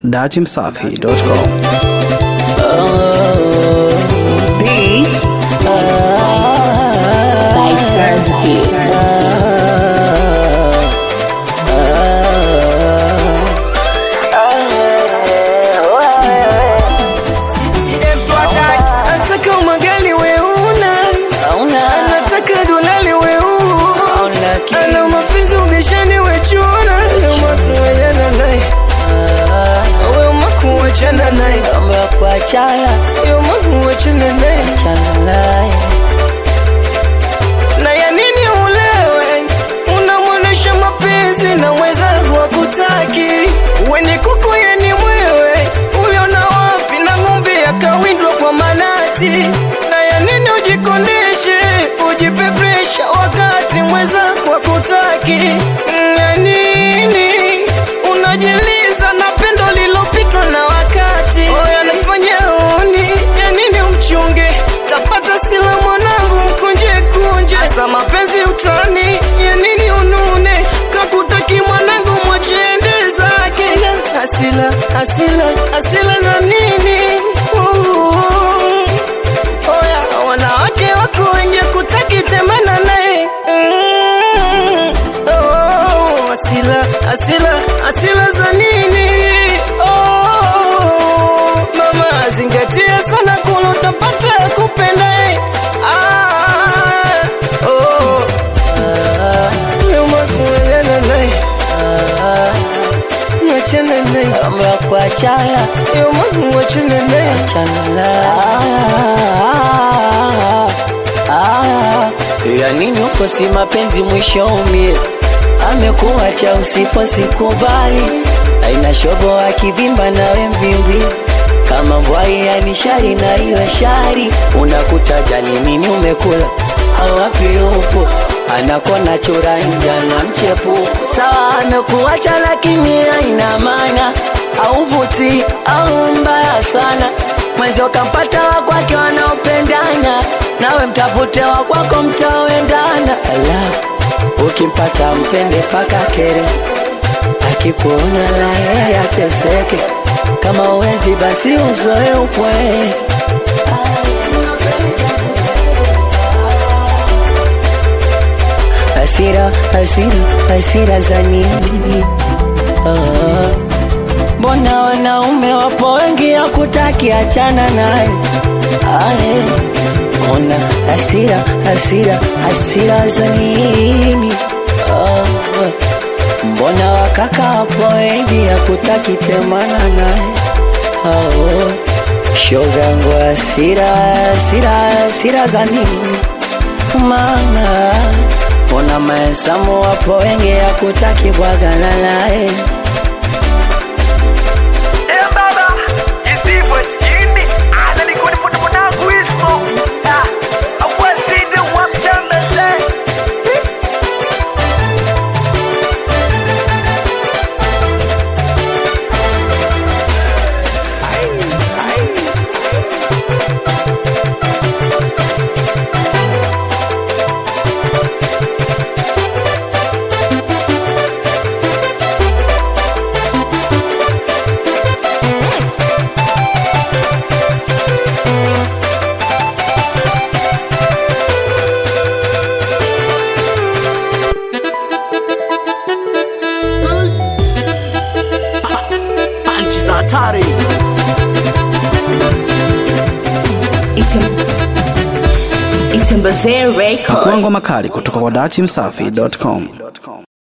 datimsafi.com. Beat by Thursday. Nataka umagali we una Anataka dolali we una Ana mapenzi ubishani we chuna Umakuwachana naye We umakuwachana naye We umakuwachana naye Na ya nini ulewe Unamwonesha mapenzi na mwenzangu hakutaki We ni kuku ye ni mwewe Uliona wapi na ng'ombe yakawindwa kwa manati Na ya nini ujikondeshe Ujipe presha wakati mwenzangu hakutaki Ya nini Unajiliza na pendo lilopitwa na wakati Oya nafanya uni Ya nini umchunge Tapata sila mwanangu mkunje kunje Asa mapenzi utani Ya nini unune Kakutaki mwanangu mwachende zake Asila, asila, asila na nini uh, Oya wanawake wako wenye kutaki temana naye mm, oh, Asila, asila, asila za nini oh, Mama zingatia sana kula utapata kupendae ah, oh, Nyuma kuendana naye Mwachana naye Kuachana Nyuma mwachana naye ya nini ufosi mapenzi mwisho umie amekuacha usipo sikubali aina shobo akivimba nawe mvimbi kama mbwai ya nishari na iwe shari unakuta jali nini umekula awapi upo anakona chura njana mchepu sawa amekuacha lakini aina maana auvuti au mbaya sana mwezi ukampata wakwake wanaopendana nawe mtafute wakwako mtaoendana ala ukimpata mpende paka kere akikuona laye ateseke kama uwezi basi uzoe upwe hasira hasira hasira za nini ah. Mbona wanaume wapo wengi ya kutaki achana naye ae, ona hasira hasira hasira za nini ah, mbona wakaka wapo wengi ya kutaki temana naye oh, shogangu hasira hasira hasira za nini mama mbona mahesamu wapo wengi ya kutaki bwagana naye Nchi za hatari. Itembezee Record. Makuango makali kutoka kwa datimsafi.com.